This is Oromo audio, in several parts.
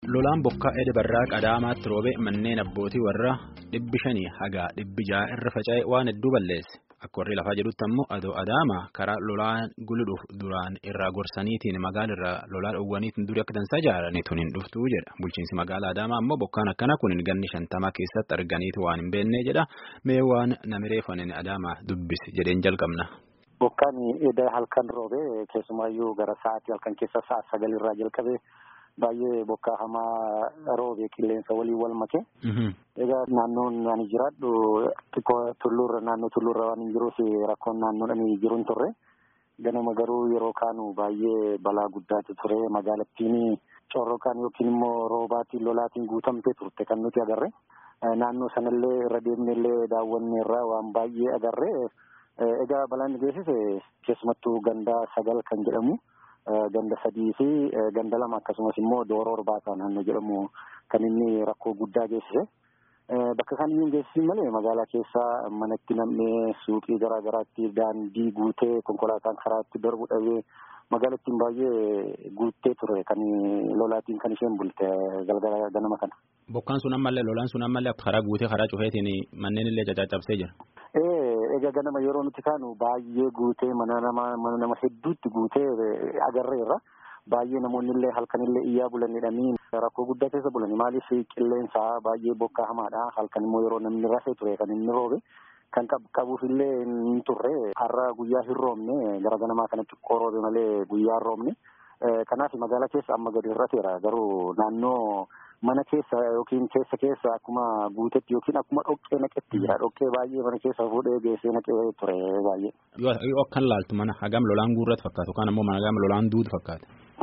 Lolaan bokkaa Edebarraa Qadaamaatti roobe manneen abbootii warra dhibbi shanii haga dhibbi ja'a irra faca'e waan hedduu balleesse. Akka warri lafaa jedhutti ammoo adoo Adaama karaa lolaan guluudhuuf duraan irraa gorsaniitiin magaalarraa lolaa dhoowwaniitiin durii akka dansaa ijaaranii tun hin dhuftuu jedha. Bulchiinsi magaalaa Adaamaa ammoo bokkaan akkana kun ganni shantamaa keessatti arganiitu waan hin beekne jedha. Mee waan namireeffanin Adaamaa dubbisi jedheen jalqabna. Bokkaan edda halkan roobe keessumaayyuu gara sa'aatii halkan keessa sa'a sagalirraa jalqabe baay'ee bokkaa hamaa roobe qilleensa waliin wal make. Egaa naannoon ani jiraadhu xiqqoo tulluurra naannoo tulluurra waan hin jiruuf rakkoon naannoon ani jiru hin turre. Ganama garuu yeroo kaanu baay'ee balaa guddaatu ture magaalattiin corroqaan yookiin immoo roobaatiin lolaatiin guutamtee turte kan nuti agarre. Naannoo sanallee irra deemnellee daawwanne irraa waan baay'ee agarre. Egaa balaan geessise keessumattuu ganda sagal kan jedhamu ganda sadii fi ganda lama akkasumas immoo dooroo orbaataa naannoo jedhamu kan inni rakkoo guddaa geessise. Bakka kamiyyuu geessisi malee magaalaa keessaa manatti nam'ee suuqii garaa garaatti daandii guutee konkolaataan karaatti darbu dhabee magaalattiin baay'ee guuttee ture kan lolaatiin kan isheen bulte galgala ganama kana. Bokkaan sun ammallee lolaan sun ammallee karaa guutee karaa cufeetiin manneen illee caccabsee jira. Egaa ganama yeroo nuti kaanu baay'ee guutee mana nama mana nama hedduutti guutee agarreerra. Baay'ee namoonni illee halkanillee iyyaa bulanidhanii rakkoo guddaa keessa bulani. Maaliif qilleensaa baay'ee bokkaa hamaadha. Halkan immoo yeroo namni rafee ture kan inni roobe. Kan qabuuf illee hin turre har'a guyyaa hin roobne gara ganamaa kana xiqqoo roobe malee guyyaa hin roobne. Kanaaf magaalaa keessa amma gadi hir'ateera. Garuu naannoo mana keessa yookiin keessa keessa akkuma guutetti yookiin akkuma dhoqqee naqetti jira. Dhoqqee baay'ee mana keessa fuudhee geessee naqee ture baay'ee. Yoo akkan laaltu mana hagam lolaan guurratti fakkaatu yookaan ammoo mana hagam lolaan duutu fakkaata.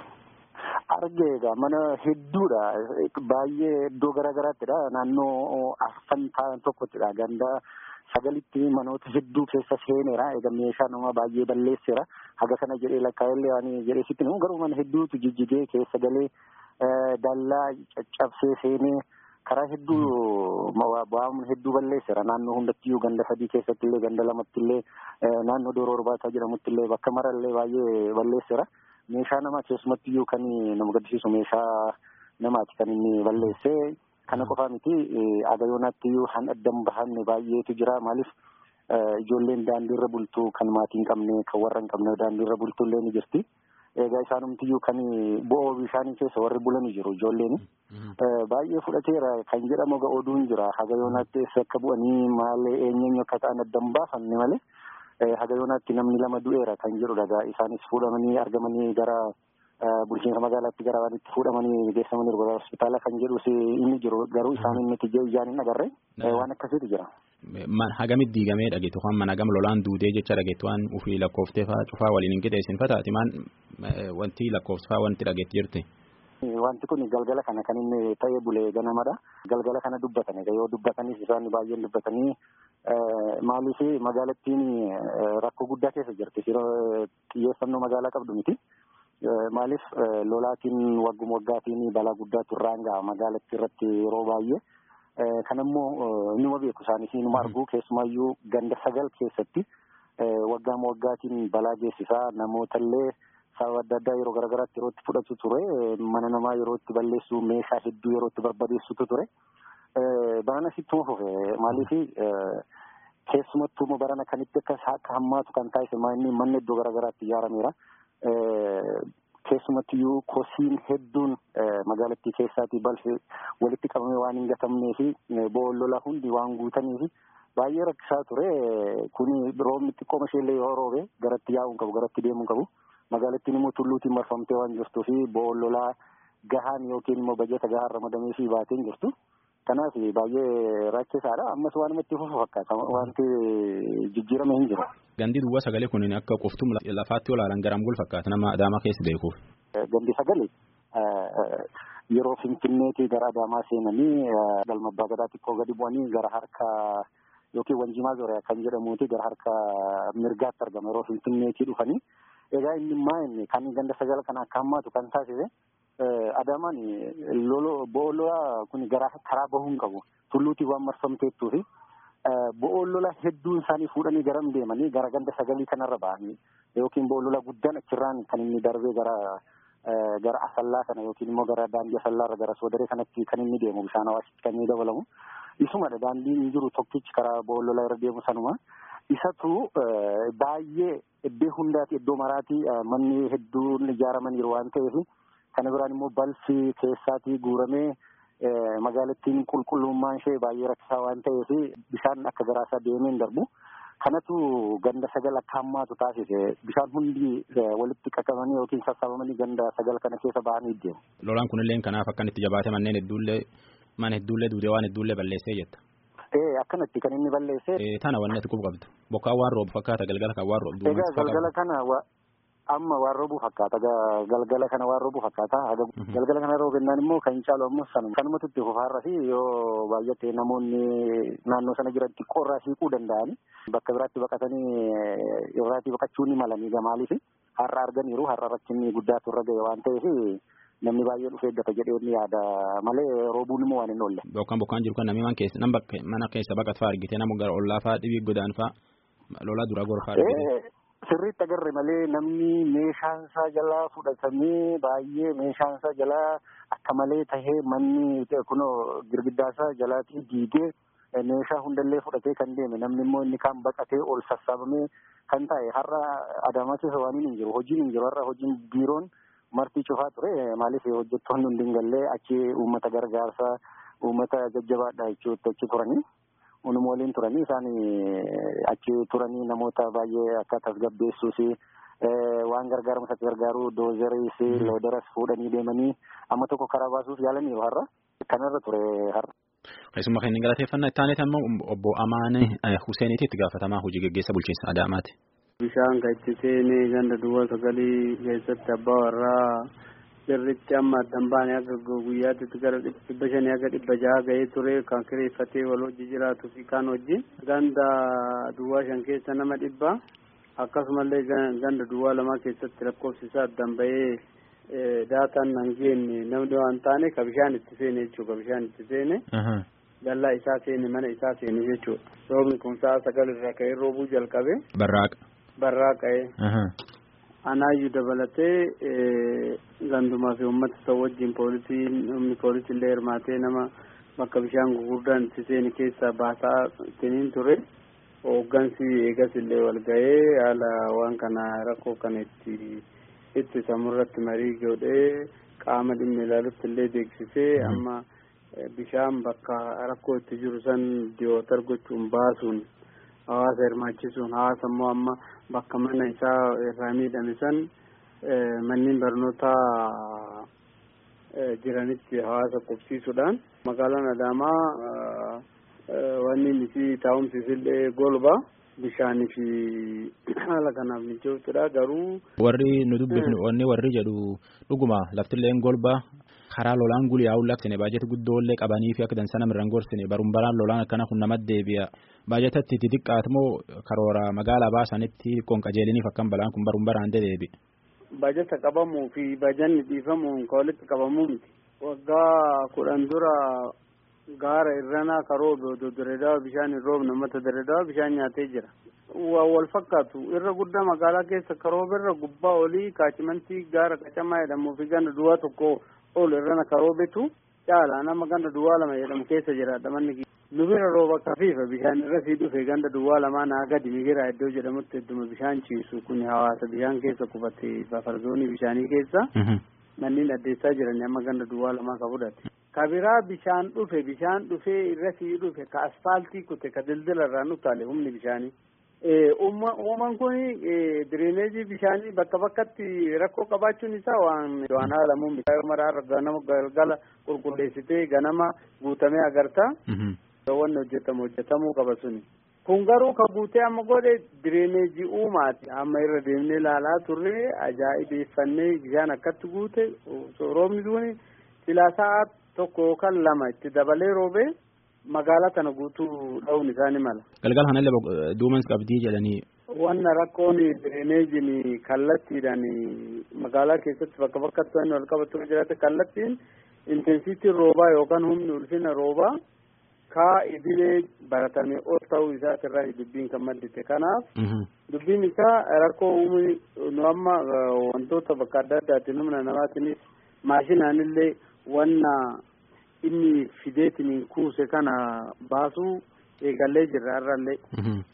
Argee egaa mana hedduudha. Baay'ee iddoo garaa garaattidha. Naannoo afan ta'an tokkottidha. Ganda sagalitti manoota hedduu keessa seeneera. Egaa meeshaa nama baay'ee balleesseera. Haga kana jedhee lakkaa'ellee waan jedhee sitti namu garuu mana hedduutu jijjigee keessa galee dallaa caccabsee seenee karaa hedduu waan hedduu balleesseera. Naannoo hundattiyyuu ganda sadii keessatti illee ganda lamatti illee naannoo dooroo orbaataa jedhamutti illee bakka marallee baay'ee balleesseera. Meeshaa namaa keessumattiyyuu kan nama gaddisiisu meeshaa namaati kan inni balleessee kana qofaa miti agayoonaattiyyuu han addan bahanne baay'eetu jira maaliif ijoolleen daandiirra bultu kan maatii hin qabne kan warra hin qabne daandiirra bultu illee ni jirti. Egaa isaanumtiyyuu kan bo'oo bishaanii keessa warri bulanii jiru ijoolleen. Baay'ee fudhateera kan jedhamu egaa oduun jira hagayoonaatti eessa akka bu'anii maal eenyeenyu akka ta'an addan baafanne malee. Haga yoonaatti namni lama du'eera kan jedhudha egaa isaanis fuudhamanii argamanii gara bulchiinsa magaalaatti gara waan itti fuudhamanii geessamanii gara hospitaala kan jedhus inni jiru garuu isaan inni ijaa ijaan hin agarre waan akkasiitu jira. Hagamitti diigamee dhageettu waan mana gam lolaan duudee jecha dhageettu waan ofii lakkooftee fa'aa cufaa waliin hin qixeessin fataati maan wanti lakkoofsifaa wanti dhageetti jirti. Wanti kun galgala kana kan inni ta'ee bulee ganamadha. Galgala kana dubbatan egaa yoo dubbatanis isaan baay'een dubbatanii maaliif magaalattiin rakkoo guddaa keessa jirti. Xiyyeeffannoo magaalaa qabdu miti. Maaliif lolaatiin wagguma waggaatiin balaa guddaatu irraan ga'a magaalattii irratti yeroo baay'ee. Kanammoo numa beeku isaanis numa argu keessumaayyuu ganda sagal keessatti waggaama waggaatiin balaa geessisaa namootallee sababa adda addaa yeroo garaagaraatti yeroo itti fudhatu ture mana namaa yeroo itti balleessu meeshaa hedduu yeroo itti barbadeessutu ture. Barana sittuma fufe maaliif keessumattuu barana kanitti akka akka hammaatu kan taasise manni iddoo garaagaraatti ijaarameera. Keessumattiyyuu kosiin hedduun magaalattii keessaatii balfi walitti qabamee waan hin gatamnee fi boollola hundi waan guutanii fi baay'ee rakkisaa ture. Kuni roobni xiqqooma isheellee yoo roobe garatti yaa'uu qabu garatti deemuu qabu. Magaalattiin immoo tulluutiin marfamtee waan jirtuu fi boollolaa gahaan yookiin immoo bajeta gahaan ramadamee fi baatee hin jirtu. Kanaaf baay'ee rakkisaadha. Ammas waan itti fufu fakkaata. Wanti jijjiirame hin jiru. Gandi duwwaa sagalee kun akka qoftum lafaatti olaalan garam gol fakkaata nama Adaamaa keessa beekuuf. Gandi sagalee yeroo Finfinneetii gara Adaamaa seenanii galma abbaa gadaa xiqqoo gadi bu'anii gara harka yookiin Wanjimaa Zooriyaa kan jedhamuuti gara harka mirgaatti argama yeroo Finfinneetii dhufanii. Egaa inni maa inni kan ganda sagala kana akka hammaatu kan taasise Adaamaan lolo boololaa kun gara karaa bahuu hin qabu. Tulluutii waan marfamteettuu fi boolola hedduun isaanii fuudhanii garam deemanii gara ganda sagalii kanarra ba'anii yookiin boolola guddaan achirraan kan inni darbee gara gara asallaa kana yookiin immoo gara daandii asallaarra gara soodaree kanatti kan inni deemu bishaan hawaasitti kan inni dabalamu. Isumadha daandiin jiru tokkichi karaa boololaa irra deemu sanuma. Isatu baay'ee iddoo hundaati iddoo maraati manni hedduun ijaaramaniiru waan ta'eef kana biraan immoo balfi keessaatii guuramee magaalattiin qulqullummaan ishee baay'ee rakkisaa waan ta'eef bishaan akka garaasaa deemee hin darbu. Kanatu ganda sagal akka hammaatu taasise bishaan hundi walitti qaqqabanii yookiin sassaabamanii ganda sagal kana keessa ba'anii deemu. Lolaan kunillee kanaaf akkan itti jabaate manneen hedduullee mana hedduullee duudee waan hedduullee balleessee jetta. Ee akkanatti kan inni balleesse. Tana wanni ati quba qabdu bokkaan waan roobu fakkaata galgala kan waan roobu. Egaa galgala kana amma waan roobuu fakkaata galgala kana waan roobuu fakkaata galgala kana roobennaan immoo kan caalu ammoo sanuma kanumatu itti fufaarra fi yoo baay'ate namoonni naannoo sana jiran xiqqoorraa siiquu danda'ani bakka biraatti baqatanii irraatii baqachuu ni malanii gamaaliif har'a arganiiru har'a rakkinni guddaatu irra ga'e waan ta'eef namni baay'ee dhufee eeggata jedhee ni yaada malee roobuun immoo waan hin oolle. Bokkaan bokkaan jiru kan namni man keessa nama mana keessa baqat fa'aa argite nama gara ollaa fa'aa dhibii godaan fa'aa lolaa dura gorfaa argite. Sirriitti agarre malee namni meeshaan isaa jalaa fudhatamee baay'ee meeshaan isaa jalaa akka malee tahee manni kunoo girgiddaa isaa jalaatii diigee meeshaa hundallee fudhatee kan deeme namni immoo inni kaan baqatee ol sassaabamee kan ta'e har'a Adaamaa keessa waan hin jiru hojiin hin jiru har'a hojiin biiroon martii cufaa ture maaliif hojjettoonni hundi hin galle achi uummata gargaarsaa uummata jajjabaadha jechuutti achi turanii. Unuma waliin turanii isaan achi turanii namoota baay'ee akka tasgabbeessuus waan gargaaramu isatti gargaaru doozeriis looderas fuudhanii deemanii amma tokko karaa baasuuf yaalaniiru har'a kanarra ture har'a. Keessumaa kan inni galateeffannaa itti aaneet ammoo obbo Amaane Huseeniiti itti gaafatamaa hojii gaggeessa bulchiinsa Adaamaati. Bishaan kan itti seenee ganda duwwaa sagalii keessatti abbaa warraa sirritti amma addan baane akka guyyaatti gara dhibba shanii akka dhibba jaha ga'ee ture kan kireeffatee wal hojii jiraatuu fi kaan wajjin ganda duwwaa shan keessa nama dhibba akkasumallee ganda duwwaa lamaa keessatti lakkoofsi isaa addan ba'ee daataan nan geenye namni waan taane ka bishaan itti seene jechuudha ka bishaan itti seene dallaa isaa seene mana isaa seene jechuudha roobni kun sa'a sagal irraa ka'ee roobuu jalqabe. Barraaqa. Barraaqa'ee. Anaayyuu dabalatee gandumaa fi uummata isa wajjin poolisiin humni poolisii illee hirmaatee nama bakka bishaan gurguddaan itti seeni keessaa baasaa ittiin ture hooggansi eegas illee wal ga'ee haala waan kana rakkoo kana itti ittisamu irratti marii godhee qaama dhimmi ilaalutti illee beeksisee amma bishaan bakka rakkoo itti jiru san diyootar gochuun baasuun hawaasa hirmaachisuun hawaasa immoo amma bakka mana isaa irraa miidhame san manneen barnootaa jiranitti hawaasa qubsiisuudhaan magaalaan Adaamaa wanni nuti taa'umsiisillee golba bishaanii fi haala kanaaf mijootudha garuu. Warri nu dubbifnu wanni warri jedhu dhuguma laftillee golba karaa lolaan guliyaa'uun laksine baajata guddoollee qabanii fi akka dansa namirraan gorsine barumbaraan lolaan akkana kun namatti deebi'a. Baajatatti itti xiqqaatmoo karoora magaalaa baasanitti qonqajeeliniif akkam balaan kun barumbaraan deebi'a. Baajata qabamuu fi baajanni dhiifamuun ka walitti qabamuu miti. Waggaa kudhan dura gaara irranaa karoo direedaa bishaan hin roobne uummata direedaa bishaan nyaatee jira. Wal fakkaatu irra guddaa magaalaa keessa karooba irra gubbaa olii kaachimantii gaara qacamaa jedhamuu fi ganda duwwaa tokko ol irrana karoobetu caala nama ganda duwwaa lama jedhamu keessa jiraadha manni nu bira rooba kafiifa bishaan irra sii dhufe ganda duwwaa lamaa naa gadi migira iddoo jedhamutti hedduma bishaan ciisu kun hawaasa bishaan keessa qubate bafarzoonii bishaanii keessa manneen addeessaa jiran amma ganda duwwaa lamaa ka fudhate. Ka biraa bishaan dhufe bishaan dhufee irra sii dhufe ka asfaaltii kute ka dildila irraan utaale humni bishaanii. Uumaan kun direneejii bishaanii bakka bakkatti rakkoo qabaachuun isaa waan waan haalamuun bishaan maraarra ganama galgala qulqulleessitee ganama guutamee agarta. Wanni hojjetamu hojjetamuu qaba suni. Kun garuu ka guutee amma godhe direneejii uumaati. Amma irra deemnee ilaalaa turre ajaa'ibeeffannee bishaan akkatti guute roobni suni silaa sa'a tokko yookaan lama itti dabalee roobee. magaalaa kana guutuu dha'uun isaanii mala. Galgala kanallee duumans qabdii jedhanii. Wanna rakkoon direneejiin kallattiidhaan magaalaa keessatti bakka bakkatti wanni wal qabatu jiraate kallattiin intensiitiin roobaa yookaan humni ulfina roobaa sadarkaa idilee baratame ol ta'uu isaatirraa dubbiin kan maddite kanaaf dubbiin isaa rakkoo uumuu nu amma wantoota bakka adda addaatiin humna namaatiinis maashinaanillee wanna inni fideetiin kuuse kana baasuu eegallee jirra irrallee.